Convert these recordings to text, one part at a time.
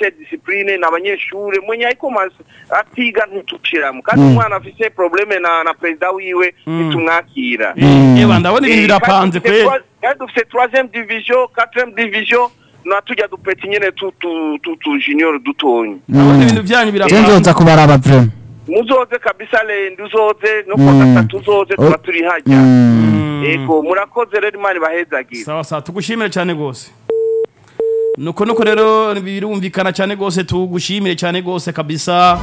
afise discipline n'abanyeshure mwenye ariko mas- atiga ntituciramo kandi Mm. umwana afise probleme na na perezida wiwe ntitumwakira Mm. yewe ndabona ibintu Eh, birapanze kandi dufise kwe trois- kandi dufise troisième division quatrième division na tujya dupeti nyene tu tu tu tu junior dutonyi ndabona ibintu byanyu je birapanze nzoza kubaraba vrema muzoze kabisa lendi uzoze no Mm. kwa gatatu uzoze tuba turi hajya Mm. ego murakoze rero imana ibahezagira sawa sawa tugushimire cyane rwose nuko nuko rero birumvikana cyane rwose tugushimire cyane rwose kabisa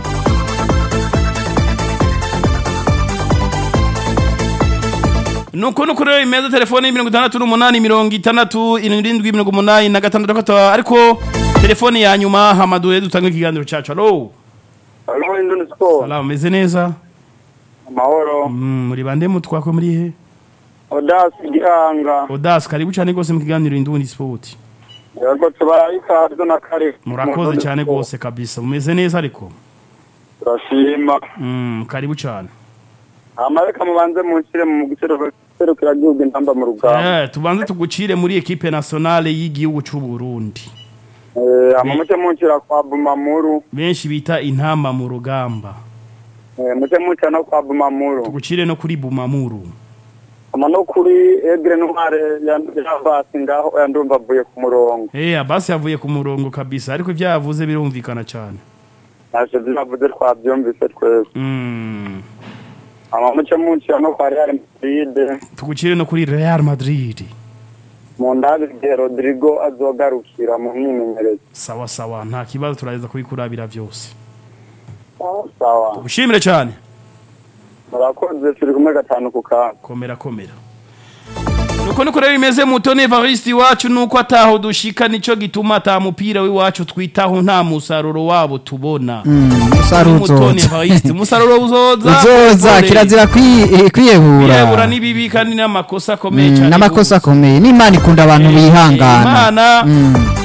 nuko nuko rero imeza telefone mirongo itandatu n'umunani mirongo itandatu irindwi mirongo umunani na gatandatu gatatu ariko telefone ya nyuma hamaduye dutanga ikiganiro cyacu alo Halo Indoni Sport. salamu meze neza Amahoro. Mm, muri bande mutwako muri he Odas Gihanga. odas karibu cyane rwose mu kiganiro indundi sport Yego tubarayikaze na kare. murakoze cyane rwose kabisa mumeze neza ariko Turashima. Mm, karibu cyane Amareka mubanze munshyire mu guserukira gihugu intamba mu rugamba. Eh, tubanze tugucire muri equipe nationale y'igihugu cy'u Burundi Eh, amamuce munshyira kwa Bumamuru. benshi bita intamba mu rugamba Eh, muce munshyira no kwa Bumamuru. tugucire no kuri Bumamuru Ama no kuri Egre Ntware yavasi ngaho yandumva avuye ku murongo. eh abasi yavuye ku murongo kabisa ariko ibyo yavuze birumvikana cyane Naje zinavuze twabyumvise twese. mm. Amamuce munshyira no kwa Real Madrid. tugucire no kuri Real Madrid Mu ndabi igihe Rodrigo azogarukira mu myimenyerezo. sawa sawa nta kibazo turageza kubikurabira byose Sawa. tugushimire cyane murakoze turi kumwe gatanu ku kantu komera komera nuko nuko rero bimeze mutoni Evariste iwacu nuko ataho dushika nico gituma ata mupira w'iwacu twitaho nta musaruro wabo tubona umusaruro mutoni uzoza Evariste umusaruro uzoza uzoza Ore. kirazira kwi- eh, kwiyebura yebura n'ibibi kandi n'amakosa akomeye Mm, cyane n'amakosa akomeye n'imana ikunda abantu bihangana imana Mm.